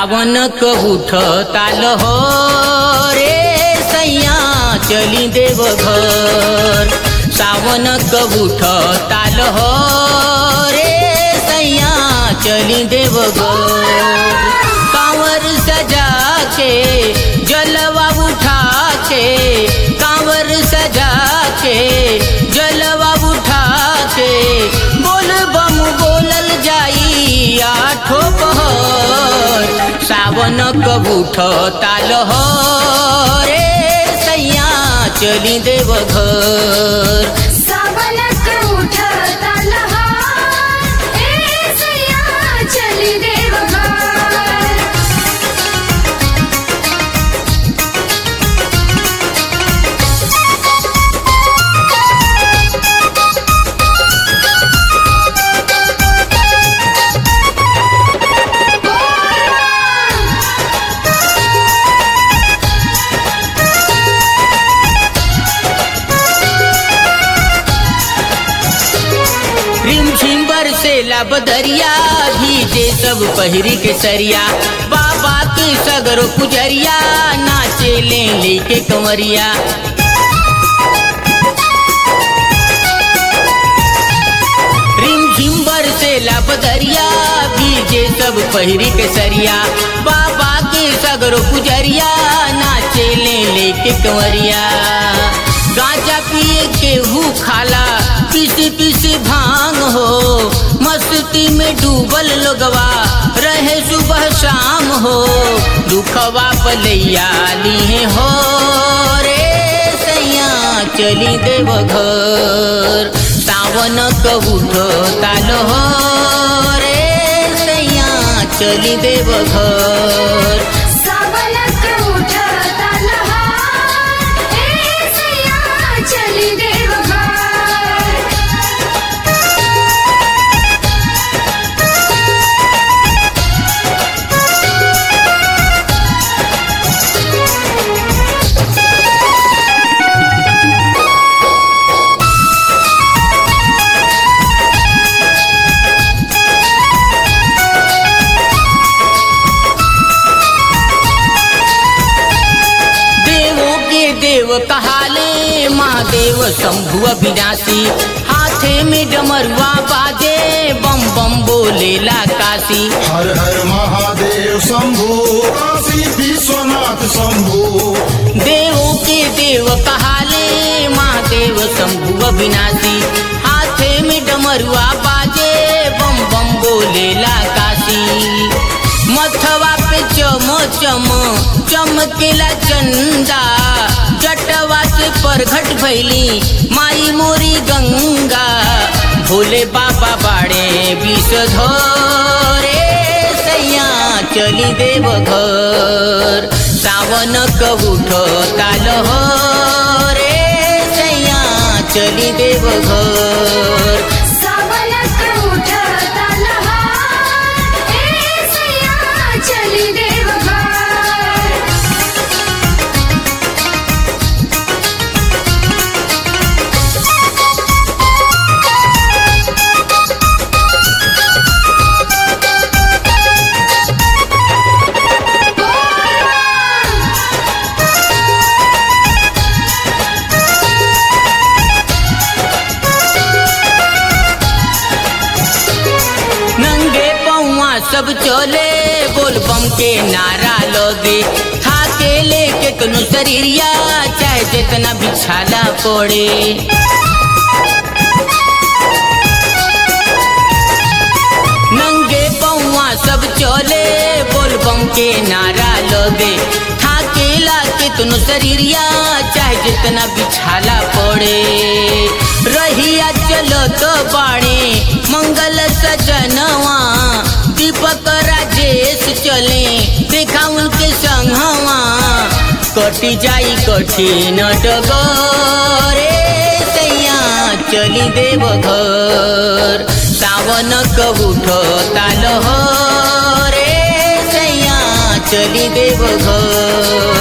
सावन क उठ ताल हो रे सैया चली देव घर सावन क उठ ताल हो रे सैया चली देव घर कांवर सजा के जलवा उठा के कांवर सजा के जलवा उठा के बोल बम बोलल जाई आठो पहर सावन कबूठ ताल हो रे सैया चली देव घर सावन क उठता लहार, ए सैया चली देवघर रिमझिम बरसेला बदरिया भीजे सब पहिरी के सरिया बाबा के सगरो पुजरिया नाचे ले लेके कंवरिया रिमझिम बरसेला बदरिया भीजे सब पहिरी के सरिया बाबा के सगरो पुजरिया नाचे ले लेके कंवरिया गांजा पिए केहू खाला पिसी पिसी भांग हो मस्ती में डूबल लोगवा रहे सुबह शाम हो दुखवा पलैया लिए हो रे सैया चली देव घर सावन कबूठ ताल हो रे सैया चली देव घर सावन क उठता लहार, ए सैया चली देवघर देवों के देव कहाले महादेव शंभु अविनाशी हाथे में डमरुआ बाजे बम बम बोलेला काशी हर हर महादेव शंभु काशी विश्वनाथ शंभु देवों के देव कहाले महादेव शंभु अविनाशी हाथे में डमरुआ बाजे बम बम बोलेला काशी मथवा पे चम चम चमकेला चंदा जटवा से परघट भैली माई मोरी गंगा भोले बाबा बाड़े विष धरे सैया चली देव घर सावन कबूठ ताल हो रे सैया चली देव घर सावन क उठता लहार, ए सैया चली देवघर नंगे पौआ सब चले बोल बम के नारा लोगे थाके लेके कनु शरीरिया चाहे जितना बिछाला पड़े नंगे पौआ सब चले बोल बम के नारा लोगे थाके लाके तुनु शरीरिया चाहे जितना बिछाला पड़े रहिया चलो तो बाणे मंगल सजनवा दीपक राजेश चले देखा उनके संगवा कटी जाई कठिन डगरे सैया चली देव घर सावन कबूठ ताल हो रे सैया चली देव घर